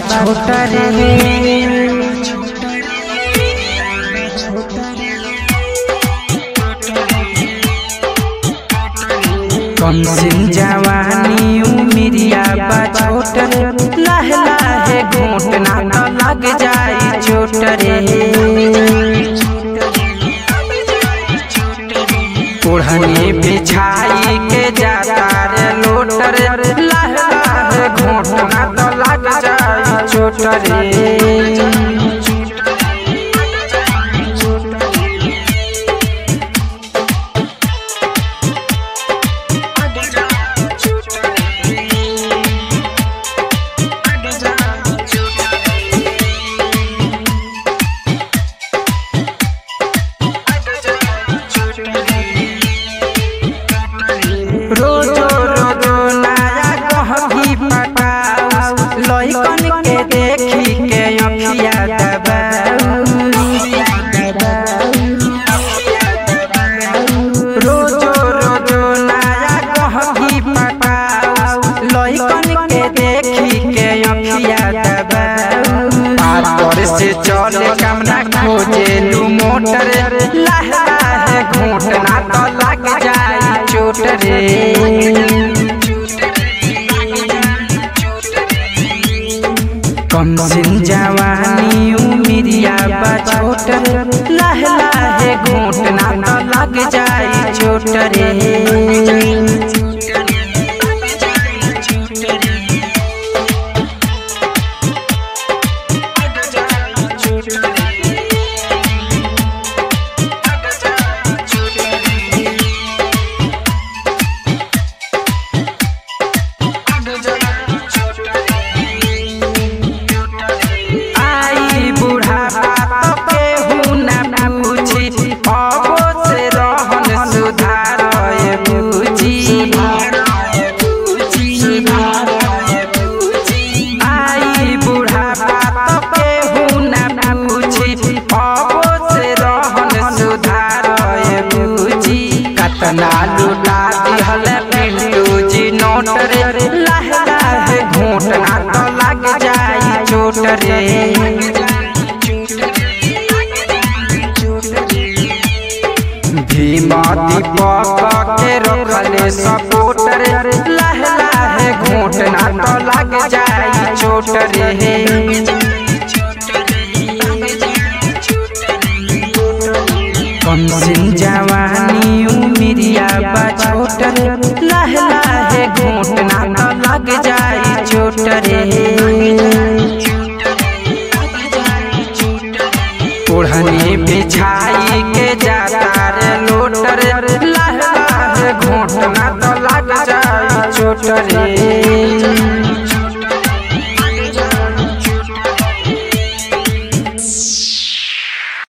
छोटा रे कम सिन जवानी उमिरिया बा छोट रे लाहे लाहे घोटना तो लग जाई छोट रे ओढ़नी बिछाई के जाता रे लोटर लाहे लाहे घोटना तो लग जाई छोट रे रोजो रोजो नया कहकी पटाऊ लइकन के देखी के अखिया दबाऊ रोजो रोजो नया कहकी पटाऊ लइकन के देखी के अखिया दबाऊ पातर से चले कामना खोजे लू मोटर लाहे लाहे घोटना तो लग जाई चोट रे कम सिन जवानी उमिरिया बा छोट रे लाहे लाहे घोटना तो लग जाई चोट रे आई बुढ़ापा तो केहू ना पूछी अबो से रहन सुधार पूछी आई बुढ़ापा तो केहू ना पूछी अबो से रहन सुधार पूछी कतना लुटा दिहल पिंटू जी नोट रे लाहे लाहे घोटना तो लग जाई चोट रे भीमा दीपक के रखले सपोर्ट रे लाहे लाहे घोटना तो लग जाई चोट रे कम सिन जवानी उमिरिया बा छोट रे लाहे लाहे घोटना तो लग जाई चोट रे ओढ़नी बिछाई के जाता रे लोटर लाहे लाहे घोटना तो लग जाई चोट